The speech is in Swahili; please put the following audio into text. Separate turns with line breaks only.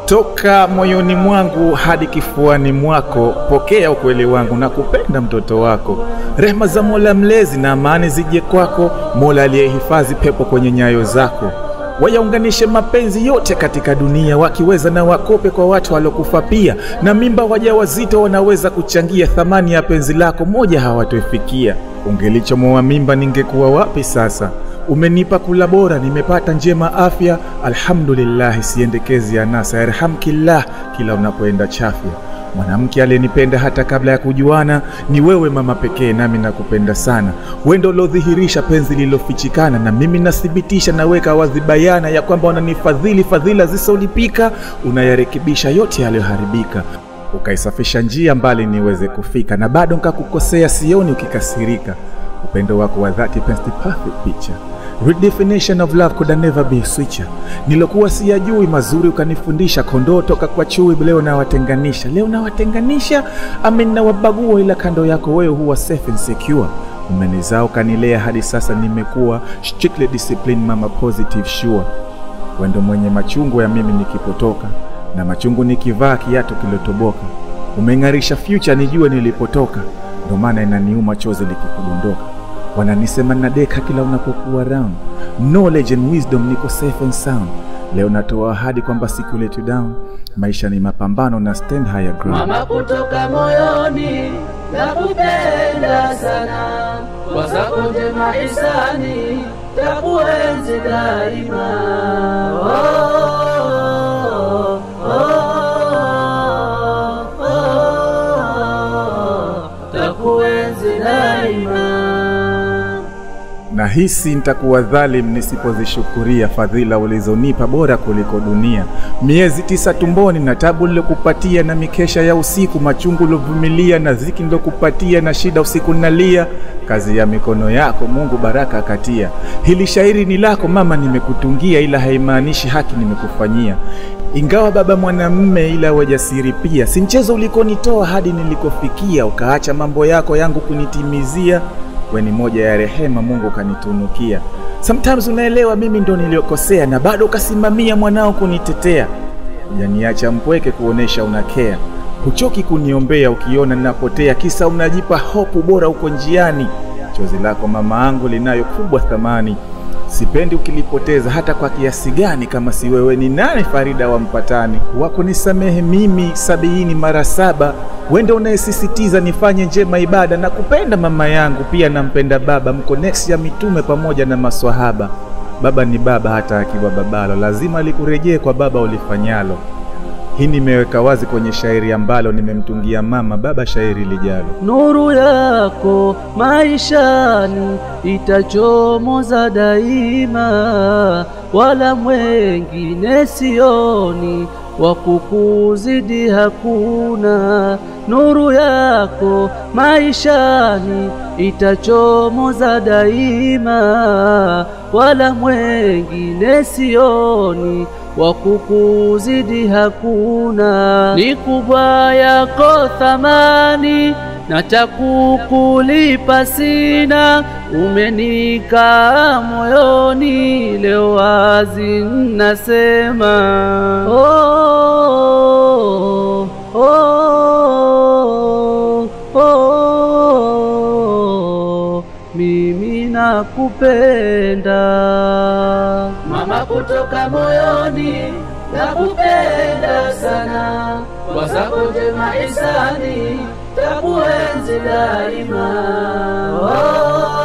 toka moyoni mwangu hadi kifuani mwako, pokea ukweli wangu na kupenda mtoto wako. Rehema za Mola mlezi na amani zije kwako, Mola aliyehifadhi pepo kwenye nyayo zako. Wayaunganishe mapenzi yote katika dunia, wakiweza na wakope kwa watu waliokufa pia, na mimba wajawazito wanaweza kuchangia thamani ya penzi lako, moja hawatoifikia. Ungelichomoa mimba, ningekuwa wapi sasa? Umenipa kula bora, nimepata njema afya, alhamdulillahi. Siendekezi anasa, yarhamkillah kila unapoenda chafya. Mwanamke aliyenipenda hata kabla ya kujuana ni wewe mama pekee, nami nakupenda sana. Wendo uliodhihirisha penzi lililofichikana, na mimi nathibitisha, naweka wazi bayana ya kwamba unanifadhili fadhila zisizolipika, unayarekebisha yote yaliyoharibika ukaisafisha njia mbali niweze kufika, na bado nkakukosea, sioni ukikasirika. Upendo wako wa dhati paints the perfect picture. Redefinition of love could never be switcher. Nilokuwa siyajui mazuri ukanifundisha, kondoo toka kwa chui, leo nawatenganisha, leo nawatenganisha, amen nawabagua, ila kando yako wewe huwa safe and secure. Umenizaa ukanilea hadi sasa nimekuwa strictly disciplined, mama positive sure. Wendo mwenye machungu ya mimi nikipotoka na machungu nikivaa kiatu kilotoboka. Umeng'arisha future nijue nilipotoka, ndo maana inaniuma chozi likikudondoka. Wananisema nadeka kila unapokuwa round, knowledge and wisdom, niko safe and sound. Leo natoa ahadi kwamba siku let you down. Maisha ni mapambano na stand higher ground.
Mama kutoka moyoni nakupenda sana, kwa zako njema hisani takuenzi daima. Oh, oh, oh, oh, takuenzi daima.
Nahisi nitakuwa dhalim nisipozishukuria fadhila ulizonipa bora kuliko dunia. Miezi tisa tumboni na tabu nilokupatia, na mikesha ya usiku, machungu ulovumilia, na dhiki nilokupatia, na shida usiku nalia. Kazi ya mikono yako Mungu baraka akatia. Hili shairi ni lako mama, nimekutungia, ila haimaanishi haki nimekufanyia. Ingawa baba mwanamme, ila wajasiri pia. Si mchezo ulikonitoa hadi nilikofikia, ukaacha mambo yako yangu kunitimizia we ni moja ya rehema Mungu kanitunukia. Sometimes unaelewa mimi ndo niliokosea, na bado ukasimamia mwanao kunitetea. Hujaniacha mpweke kuonesha unakea, huchoki kuniombea ukiona ninapotea, kisa unajipa hopu bora uko njiani. Chozi lako mama angu linayo kubwa thamani, sipendi ukilipoteza hata kwa kiasi gani. Kama si wewe ni nani Farida wa mpatani? Wako nisamehe mimi sabiini mara saba wende unayesisitiza nifanye njema ibada na kupenda mama yangu, pia nampenda baba, mko next ya mitume pamoja na maswahaba. Baba ni baba, hata akiwa babalo, lazima likurejee kwa baba ulifanyalo. Hii nimeweka wazi kwenye shairi ambalo nimemtungia mama baba shairi lijalo.
Nuru yako maishani itachomoza daima, wala mwengine sioni wa kukuzidi hakuna. Nuru yako maishani itachomoza daima, wala mwengine sioni wa kukuzidi hakuna. Ni kubwa yako thamani na takukulipa sina, umenikaa moyoni, leo wazi nasema oh, oh, oh, oh, mimi nakupenda mama kutoka moyoni, nakupenda sana, kwa zako njema hisani takuenzi daima. Oh,